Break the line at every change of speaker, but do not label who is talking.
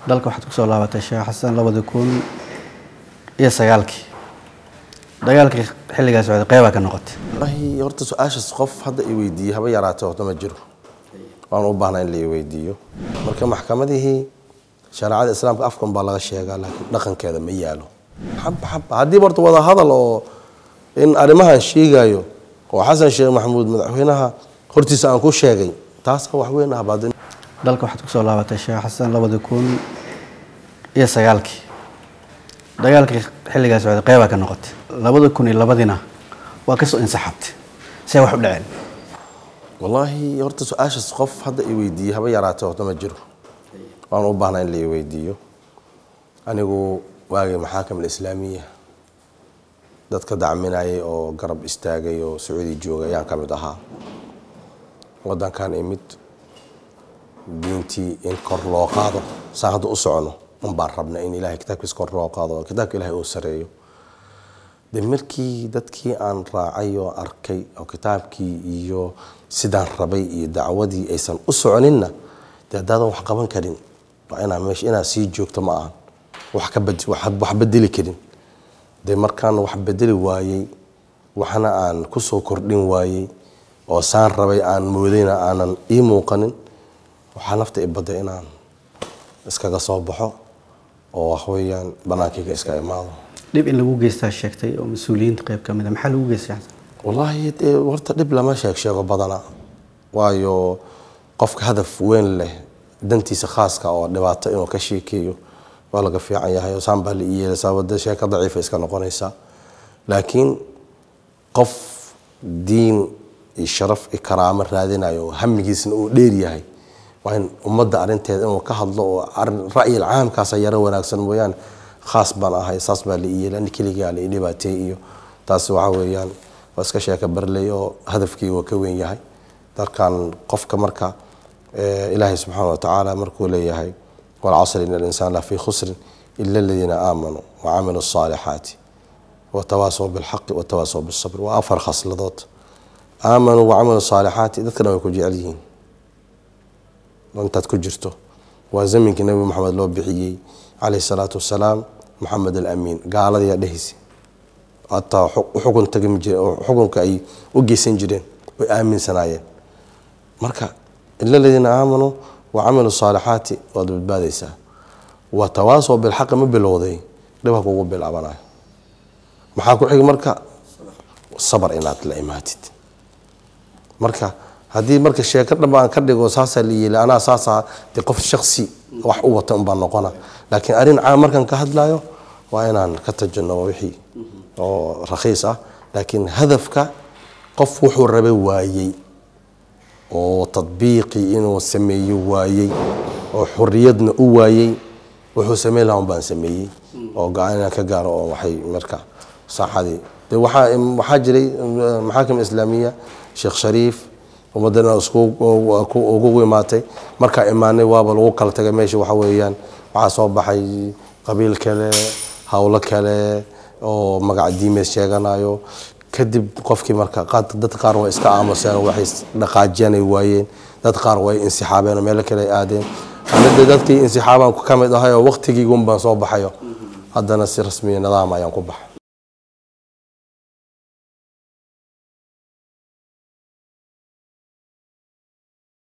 dalka waxaad kusoo laabatay sheekh xasan labadi kun iyo sagaalkii dagaalkii xilligaa socday qeybaa ka noqotay
wallaahi horta su-aashaas qof hadda i weydiiyey haba yaraatee horta ma jiro waan u baahnaa in la i weydiiyo marka maxkamadihii shareecada islaamka afkan baa laga sheegaa laakiin dhaqankeeda ma yaalo xaba xaba haddiiba horta wada hadal oo in arrimahan sheegayo oo xasan sheekh maxamuud madaxweynaha hortiisa aan ku sheegay taasa wax weyn ah baad
dalka waxaad kusoo laabatay sheekh xasan labadi kun iyo sagaalkii dagaalkii xilligaa socday qeybaa ka noqotay labada kun iyo labadina waa kasoo insaxabtay see wax u dhaceen
wallaahi horta su-aashaas qof hadda i weydiiyey haba yaraatee horta ma jiro waan u baahnaa in la i weydiiyo anigu waagii maxaakam alislaamiya dadka dacminayay oo garab istaagay oo sacuudi joogay ayaan ka mid ahaa wadankan imid diintii in kor loo qaado saan hadda u socono un baan rabna in ilahay kitaabkiisa kor loo qaado oo kitaabka ilahay uu sareeyo de markii dadkii aan raacay oo arkay oo kitaabkii iyo sidaan rabay iyo dacwadii aysan u soconinna de haddaadan wax qaban karin waa inaa meesha inaad sii joogto ma ahan wax ka bed wax bedeli karin de markaan wax bedeli waayey waxna aan kusoo kordhin waayey oo saan rabay aan moodayna aanan ii muuqanin waxaa nafta i badda inaan iskaga soo baxo oo waxweeyaan bannaankayga iska imaado
dhib in lagu geystaa sheegtay oo mas-uuliyiinta qeyb ka mid a maxaa lagu geystay xasan
wallaahi dee horta dhib lama sheeg sheego badana waayo qofka hadaf weyn leh dantiisa khaaska oo dhibaato inuu ka sheekeeyo waa laga fiican yahay oo saan baa la ii yeelaysaa wada sheeko daciifa iska noqonaysaa laakiin qof diin iyo sharaf iyo karaamo raadinayo oo hamigiisna uu dheer yahay waa in ummadda arrinteeda inuu ka hadlo oo ra'yil caamkaasa yaro wanaagsan mooyaane khaas baan ahay saas baa la ii yeelay ani keligaa la ii dhibaateey iyo taas waxa weeyaan waa iska sheeka barley oo hadafkii waa ka weyn yahay dalkan qofka marka ilaahay subxaana wa tacaala markuu leeyahay walcasri in alinsaan lafii khusrin ila aladiina aamanuu wacamiluu الصaalixaati watawaasaw bilxaqi watawaasaw bisabr waa afar khasladood aamanuu wacamiluu الصaalixaati dadka dhan way ku jecel yihiin intaad ku jirto waa zaminkii nabi maxamed loo bixiyey calayh الsalaatu wasalaam maxamed alamiin gaaladayaa dhehaysa hataa xukun tagmi jire xukunka ay u geysan jireen way aaminsanaayeen marka ila aladiina aamanuu wacamilu saalixaati waad badbaadaysaa wa tawaasow bilxaqi ma bilowday dhibha kugu bilaabanayo maxaa ku xigi marka sabar inaad la imaatid marka haddii marka sheeko dhanba aan ka dhigo saasaa la yeeli anaa saasaa de qof shaksi wax u wata unbaa noqona laakiin arrin caam markaan ka hadlayo waa inaan ka tajannabo wixii oo rakhiis ah laakiin hadafka qof wuxuu rabay waayey oo tadbiiqii inuu sameeyo waayey oo xoriyadna u waayey wuxuu sameyn lahaa un baan sameeyey oo go-aan inaan ka gaaro oo waxay marka saaxadii de waxaa waxaa jiray maxaakim islaamiya sheekh shariif ummadana ugu imaatay markaa imaanay waaba lagu kala tagay meesha waxa weeyaan waxaa soo baxay qabiil kale howlo kale oo magac diimeed sheeganayo kadib qofkii marka dad qaar way iska aamuseen waxay dhaqaajiyaan ay waayeen dad qaar way insixaabeen oo meelo kale ay aadeen anida dadkii insixaabaan ka mid ahay oo waqtigiigun baan soo baxayo haddana si rasmiya nidaam ayaan ku baxa